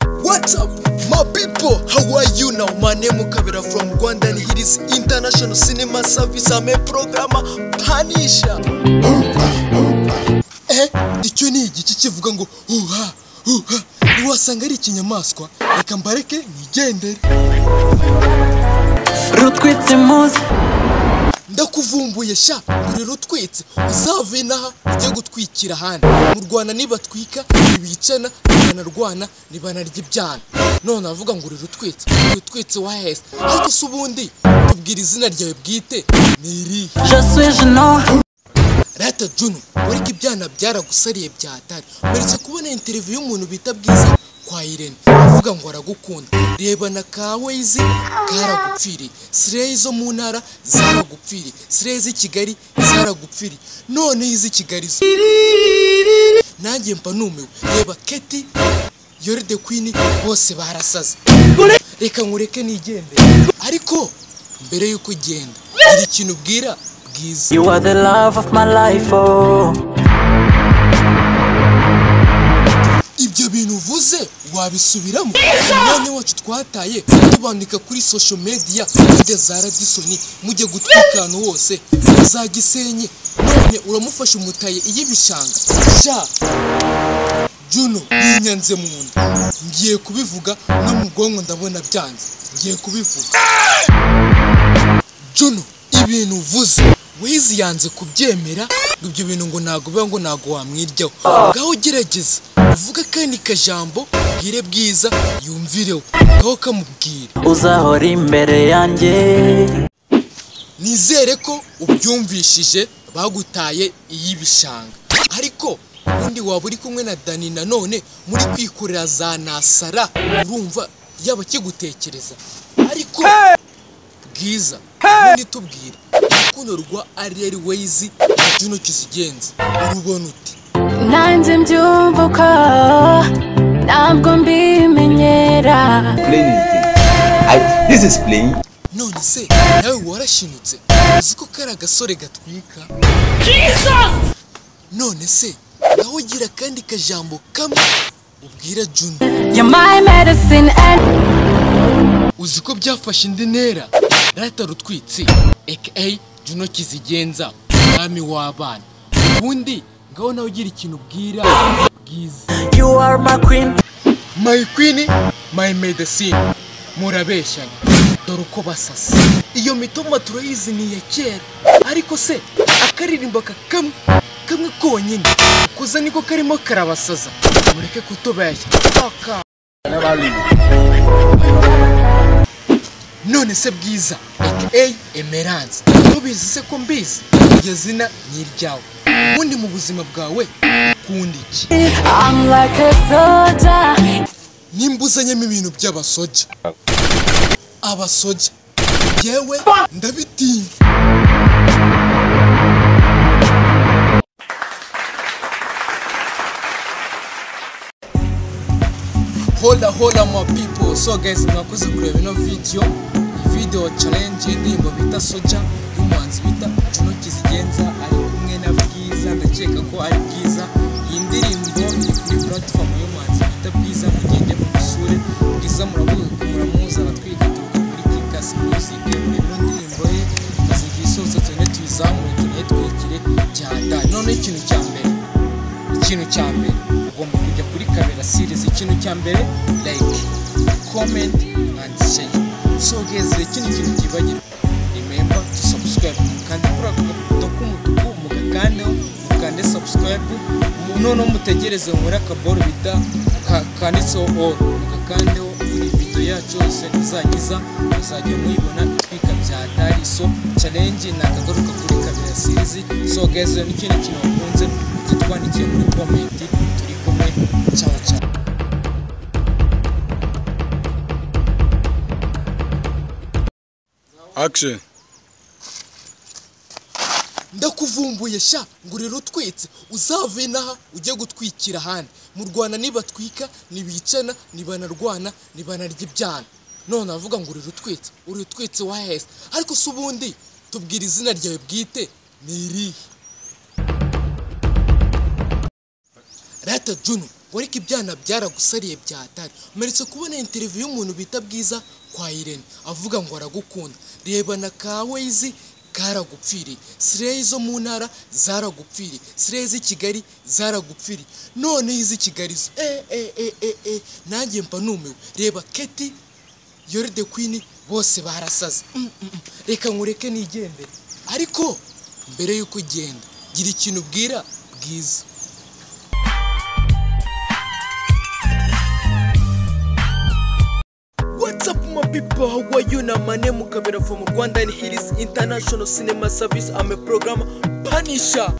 What's up, my people? How are you now? My name is Kabira from Rwanda and it is International Cinema Service. I'm a programmer Panisha. Eh, icyo ni igice kivuga ngo uha uha ntiwasanga ari ikinyamaswa reka mbareke nigendere rutwitse muzi ndakuvumbuye sha ngo rero utwitse uzave inaha ujye gutwikira ahandi mu rwanda nibatwika ntibicana ntibanarwana ntibanarya ibyana none avuga ngo rero utwitse ngo utwitse waheze ariko se ubundi tubwira izina ryawe bwite ni irihe jesuwe jeno rata junu wariko ibyana byaragusariye byatari mperetse kubona interiviyu y'umuntu bita bwiza kwa irene avuga ngo aragukunda reba na ka Waze karagupfiriye sireyi zo mu ntara zaragupfiriye sireyi z'i kigali zaragupfiriye noneho iz'i kigali zo nanjye mba numiwe reba keti yori de kwini bose barasaze reka nkureke nigendere ariko mbere y'uko ugenda hari ikintu ubwira bwiza you are the love of my life oh ibyo bintu uvuze wabisubiramo umwanya wacu twataye tubandika kuri social media hirya za radisoni mujye gutwika ahantu hose na za gisenyi none uramufasha umutaye iy'ibishanga sha juno yinyanze mu nda ngiye kubivuga no mu bwonko ndabona byanze ngiye kubivuga Juno ibintu uvuze wizi yanze kubyemera ngo ibyo bintu ngo ntabwo biba ngo ntabwo wamwiryaho ngaho gerageza uvuge kandi kajambo ubwire bwiza yumvireho ngaho kamubwire uzahora imbere yanjye nizere ko ubyumvishije bagutaye iy'ibishanga ariko ubundi waba uri kumwe na dani nanone muri kwikorera za nasara urumva yaba akigutekereza ariko bwiza ubundi tubwire urukundo rwa ariyeri weyizi na juno kizigenza urubona ute nanjye mbyumva uko ntabwo mbimenyera Explain is this. I, this is playing. none se nawe warashinyutse uzi ko kari agasore gatwika none se nawe ugira akandi kajambo kamwe ubwira juno you're my medicine and uzi ko byafashe indi ntera rata rutwitsi aka juno kizigenza umwami w'abana ubundi ngaho nawe ugira ikintu ubwira bwiza you are my queen My Queen, My Medicine murabeshyana dore uko basasa iyo mitoma turayizi ni iya kera ariko se akaririmbo aka kamwe kamwe konyine kuza niko karimo karabasaza mureke kutubeshya aka none se bwiza aka emerance ntubizi se ko mbizi iryo zina ni iryawe ubundi mu buzima bwawe ukunda iki i'm like a soldier nimba uzanyemo ibintu by'abasoja abasoja yewe ndabitinya hola hola my people so guys mwakoze kureba ino video ni video challenge y'indirimbo bita soja y'umuhanzi bita juno kizigenza ari kumwe na bwiza ndakeka ko ari bwiza iyi ndirimbo iri kuri platform y'umuhanzi bita bwiza mugende mu musure bwiza muramuzi muramuzi aratwika turuka muri kikas music muri ino ndirimbo ye tuzigiye isose tugende tuyizamure tunayitwikire cyane noneho ikintu cya mbere ikintu cya mbere ugomba kujya kuri kamera series ikintu cya mbere like comment and share so guys ikindi kintu kibagirwa remember to subscribe mukande kuri ako gaputo k'umutuku mugakandeho mukande subscribe mu- noneho mutegereze muri akaboro bita ka- kanditseho all mugakandeho buri video yacu yose izagiza muzajya muyibona itwika bya dari so challenge ni akagaruka kuri kamera series so guys n'ikindi kintu bakunze mujye twandikiye muri comment turi kumwe ciao ciao Action. ndakuvumbuye sha ngo urere utwitse uzave inaha ujye gutwikira ahandi mu rwanda nibatwika ntibicana ntibanarwana ntibanarya ibyana none avuga ngo urere utwitse urere utwitse waheze ariko se ubundi tubwira izina ryawe bwite ni irihe rata juno wariko ibyana byaragusariye byatari umeretse kubona interiviyu y'umuntu bita bwiza kwa irene avuga ngo aragukunda reba na ka Waze karagupfiriye sireyi zo mu ntara zaragupfiriye sireyi z'i kigali zaragupfiriye noneho iz'i kigali zo e e e e e nanjye mba numiwe reba keti yori de kwini bose barasaze Mm, mm, mm. reka nkureke nigendere ariko mbere y'uko ugenda gira ikintu ubwira bwiza What's up my people? How are you? Now my name Mukabera from Rwanda and here is International Cinema Service. I'm a program Punisher.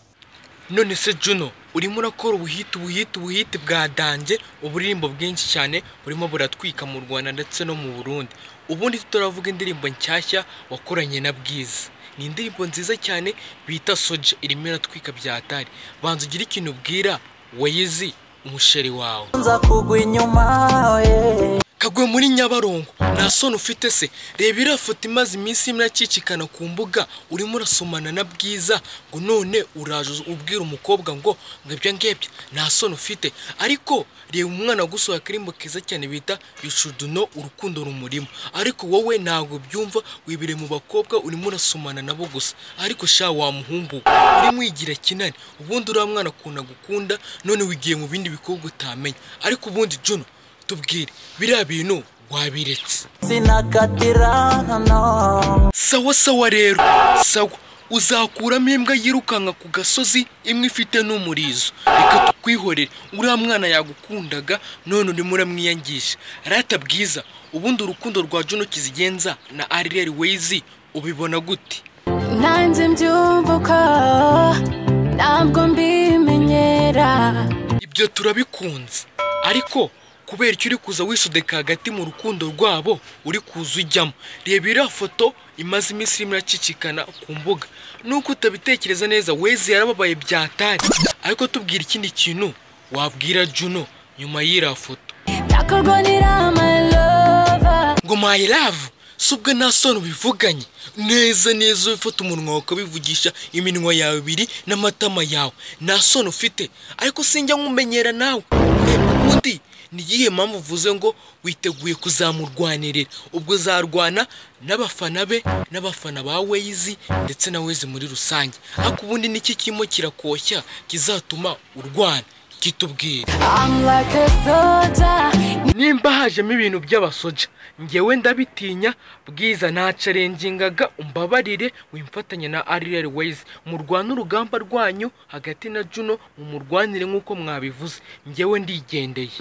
none se juno urimo urakora ubuhite ubuhite ubuhite bwadanje uburirimbo bwinshi cyane burimo buratwika mu rwanda ndetse no mu burundi ubundi turavuga indirimbo nshyashya wakoranye na bwiza ni indirimbo nziza cyane bita soja irimo iratwika byatari banza ugire ikintu ubwira wayizi umusheri wawe nza kugwa inyuma yeah. kagwe muri nyabarongo nta soni ufite se reba iriya foto imaze iminsi imwe akikikana ku mbuga urimo urasomana na bwiza ngo none uraje ubwira umukobwa ngo ngo ibyo ngibyo nta soni ufite ariko reba umwana gusohoye akarimbo keza cyane bita yushuduno urukundo rumurimo ariko wowe ntabwo byumva wibire mu bakobwa urimo urasomana nabo gusa ariko sha wa muhungu we, urimo wigira kinani ubundi uriya mwana ukuntu agukunda none wigiye mu bindi bikorwa utamenya ariko ubundi juno tubwire biriya bintu wabiretse sinakatirana no sawa sawa rero sawa uzakuramo imbwa yirukanka ku gasozi imwe ifite n'umurizo reka tukwihorere uriya mwana yagukundaga none urimo uramwiyangisha rata bwiza ubundi urukundo rwa juno kizigenza na arireri wezi ubibona gute nanjye mbyumva uko ntabwo mbimenyera ibyo turabikunze ariko kubera icyo uri kuza wisudeka hagati mu rukundo rwabo uri kuza ujyamo reba iriya foto imaze iminsi irimo iracicikana ku mbuga nuko utabitekereza neza wezi yarababaye byatari ariko tubwira ikindi kintu wabwira juno nyuma y'iriya foto byakorwa n'irama lova ngo my love si ubwo nta soni ubivuganye neza neza ufata umunwa wawe ukabivugisha iminwa yawe ibiri n'amatama yawe nta soni ufite ariko sinjya nkumenyera nawe Eh, undi ni iyihe mpamvu uvuze ngo witeguye kuzamurwanirira ubwo zarwana n'abafana be n'abafana ba weyizi ndetse na wezi muri rusange ariko ubundi n'iki kirimo kirakoshya kizatuma urwana kitubwira I'm like a soldier nimba hajemo ibintu by'abasoja ngewe ndabitinya bwiza ntacarengingaga umbabarire wimfatanya na ariyeri weyizi murwane urugamba rwanyu hagati na juno mumurwanire nk'uko mwabivuze ngewe ndigendeye